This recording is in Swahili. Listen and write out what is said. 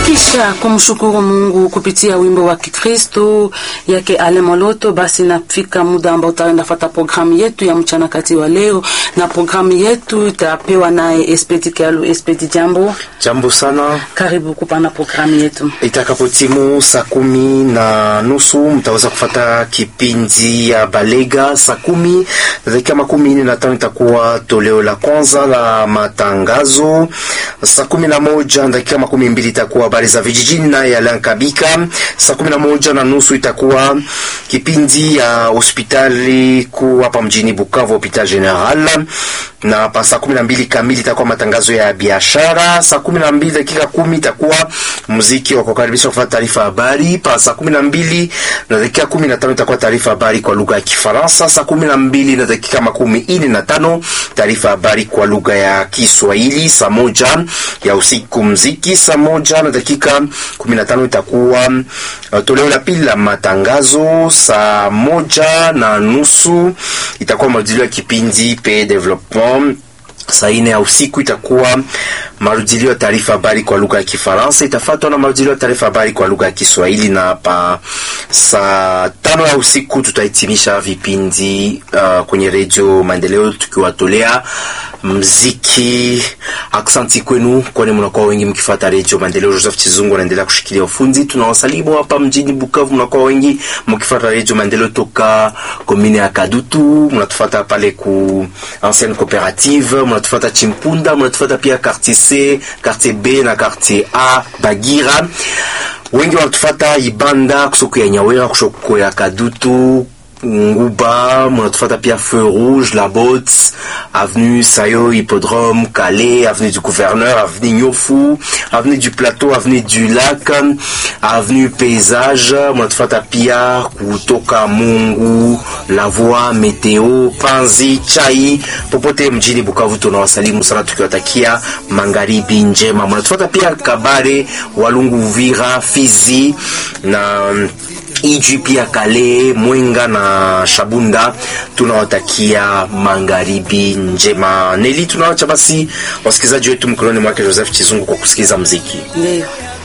Kisha kumshukuru Mungu kupitia wimbo wa Kikristo yake Ale Moloto, basi nafika muda ambao utaenda fata programu yetu ya mchana kati wa leo, na programu yetu itapewa naye Espedi Kalu. Espedi, jambo. Jambo sana. Karibu kupana programu yetu. Itakapotimu saa kumi na nusu mtaweza kufata kipindi ya Balega. Saa kumi na dakika makumi nne na tano itakuwa toleo la kwanza la matangazo. Saa kumi na moja na dakika makumi mbili itakuwa habari za vijijini naye Alan Kabika. Saa kumi na moja na nusu itakuwa kipindi ya hospitali kuu hapa mjini Bukavu, hopital general, na pa saa kumi na mbili kamili itakuwa matangazo ya biashara. Saa kumi na mbili dakika kumi itakuwa muziki wa kukaribisha kufanya taarifa habari. Pa saa kumi na mbili na dakika kumi na tano itakuwa taarifa habari kwa lugha ya Kifaransa. Saa kumi na mbili na dakika makumi ine na tano taarifa habari kwa lugha ya Kiswahili. Saa moja ya usiku mziki. Saa moja na dakika kumi na tano itakuwa uh, toleo la pili la matangazo. Saa moja na nusu itakuwa marudilio ya kipindi pe development saa ine ya usiku itakuwa marudilio ya taarifa habari kwa lugha ya Kifaransa, itafuatwa na marudilio ya taarifa habari kwa lugha ya Kiswahili, na pa saa tano ya usiku tutahitimisha vipindi uh, kwenye redio Maendeleo tukiwatolea mziki. Aksanti kwenu, kwani mnakuwa wengi mkifuata redio Maendeleo. Joseph Chizungu anaendelea kushikilia ufundi. Tunawasalimu hapa mjini Bukavu, mnakuwa wengi mkifuata redio Maendeleo toka komine ya Kadutu, mnatufuata pale ku ancienne coopérative, mnatufuata Chimpunda, mnatufuata pia quartier C, quartier B na quartier A Bagira. Wengi wanatufuata Ibanda, kusoko ya Nyawera, kusoko ya Kadutu Nguba, mnatufata pia Feu Rouge, La Botte, avenue Sayo, Hippodrome, Calais, avenue du Gouverneur, avenue Nyofu, avenue du Plateau, avenue du Lac, avenue Paysage, mnatufata pia kutoka Mungu, La Voix, Meteo, Panzi, Chai, popote mjini Bukavu tunawasalimu sana tukiwatakia magharibi njema. Mnatufata pia Kabare, Walungu, Uvira, Fizi na Ijwi pia Kale, Mwenga na Shabunda, tunawatakia magharibi njema. Neli, tunawacha basi wasikilizaji wetu mkononi mwake Joseph Chizungu kwa kusikiliza mziki. Ndio.